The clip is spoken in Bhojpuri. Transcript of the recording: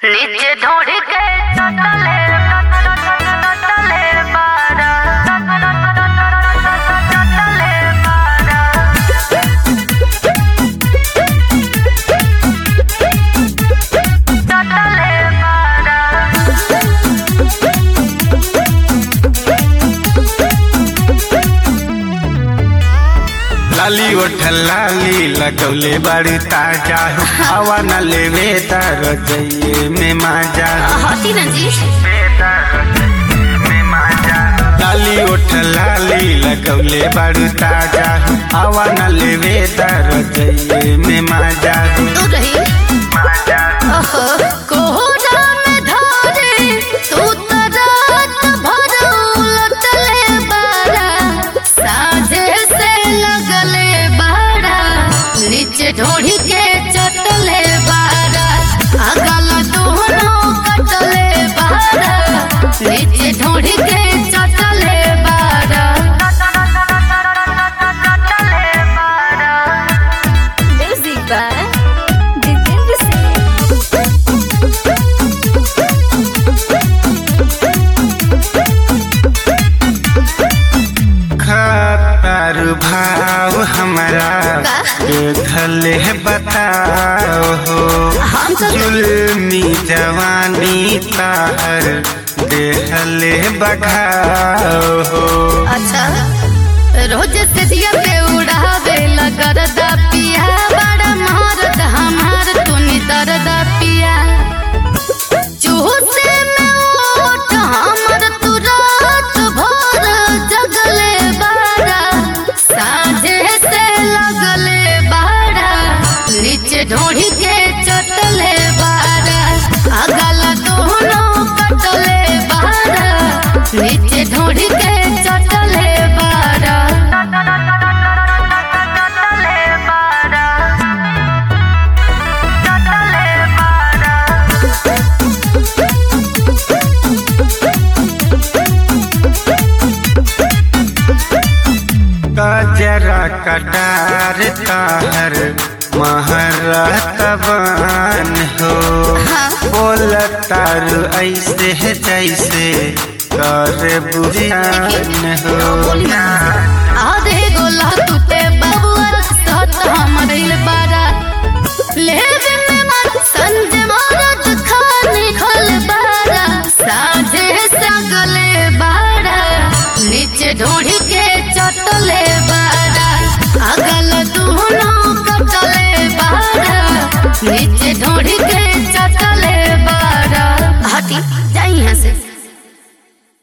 नीचे ढोड़ के चटले चटले बारा चटले बारा चटले बारा लाली ओठ लाली लगौले बड़ी ताजा हवा न लेवे तार जइए में माजा हटी ना जी लाली ओठ लाली लगौले बड़ी ताजा हवा न लेवे तार जइए में माजा तू रही ओहो कोहरा में धारे तू तो रात भर उलटले बारा साझे से लगले बारा नीचे ढोढ़ी के चटले बारा अगल दोनों कटले बारा नीचे ढोढ़ी के चटले बारा चटले बारा म्यूजिक बाय जितेंद्र सिंह खतर भाव हमारा देखले बताओ हो हम तो जुल्मी जवानी तार देहले बघाओ हो अच्छा रोज से दिया पे उड़ावे लगरदा पिया बड़ा मारद हमार तूनी दरदा पिया चूसे में ओट हमर तू रात भर जगले बारा साझे से लगले बारा नीचे ढोढ़ी के चटले बारा अगल दोनों कटले बारा नीचे ढोढ़ी के चटले बारा चटले बारा चटले बारा कजरा कटार ताहर महरतबान हो बोल तारू ऐसे है जैसे कर बुझान हो आधे गोला तू